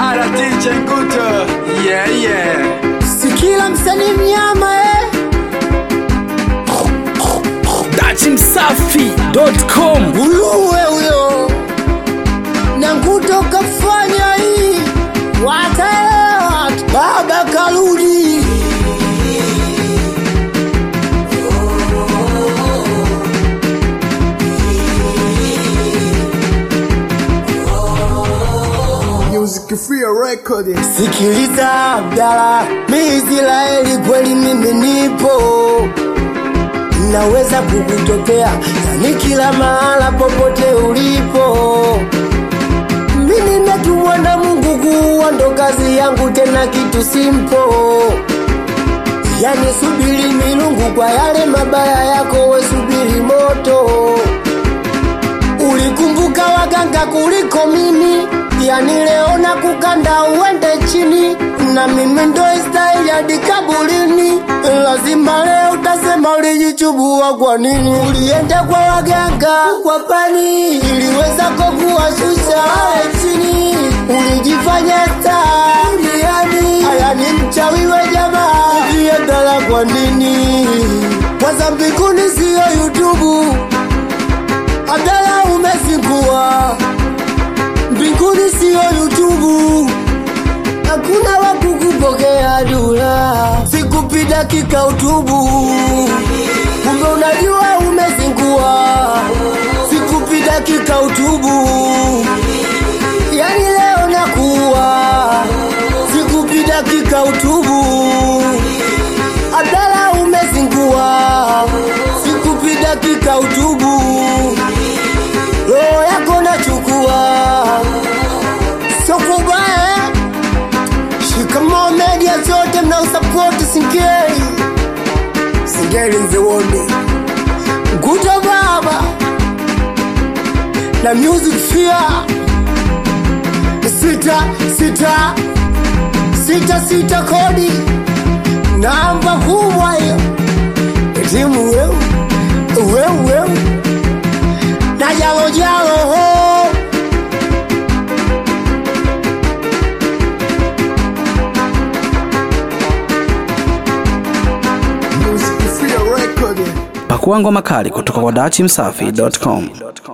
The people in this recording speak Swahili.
Bara DJ Nguto. Yeah, yeah. Sikila msanii mnyama eh. datimsafi.com Uluwe huyo na Nguto kafanya hii wataelewa baba karudi Music Free Record. Sikiliza Abdala, mi Israeli kweli mimi nipo, naweza kukutokea yani kila mahala popote ulipo. Mi nimetumwa na Mungu kuwa ndo kazi yangu, tena kitu simpo. Yani subiri milungu kwa yale mabaya yako, we subiri moto ulikumbuka waganga kuliko mimi, yani leo na kukanda uende chini, na mimi ndo style hadi kaburini. Lazima leo utasema ulijichubua kwa nini, ulienda kwa waganga kwa pani, iliweza kukuwashusha wale chini, ulijifanya star duniani. Haya ni mchawi we jamaa, uliendala kwa nini? Kwanza mbinguni siyo YouTube Abdala umezingua mbinguni siyo YouTube, hakuna wa kukupokea dula, sikupi dakika utubu, kumbe unajua umezingua, sikupi dakika utubu, yani leo nakuwa, sikupi dakika utubu, Abdala umezingua, sikupi dakika utubu roho yako nachukua, sio kubaya. Shikamoo media zote mnaosapoti Singeli, Singeli in the world, Nguto baba na music fear sita sita sita sita kodi namba kubwa hiyo timu wewe wewe wewe na jalo jalo ho Music Free Record. pakua ngoma kali kutoka kwa datimsafi.com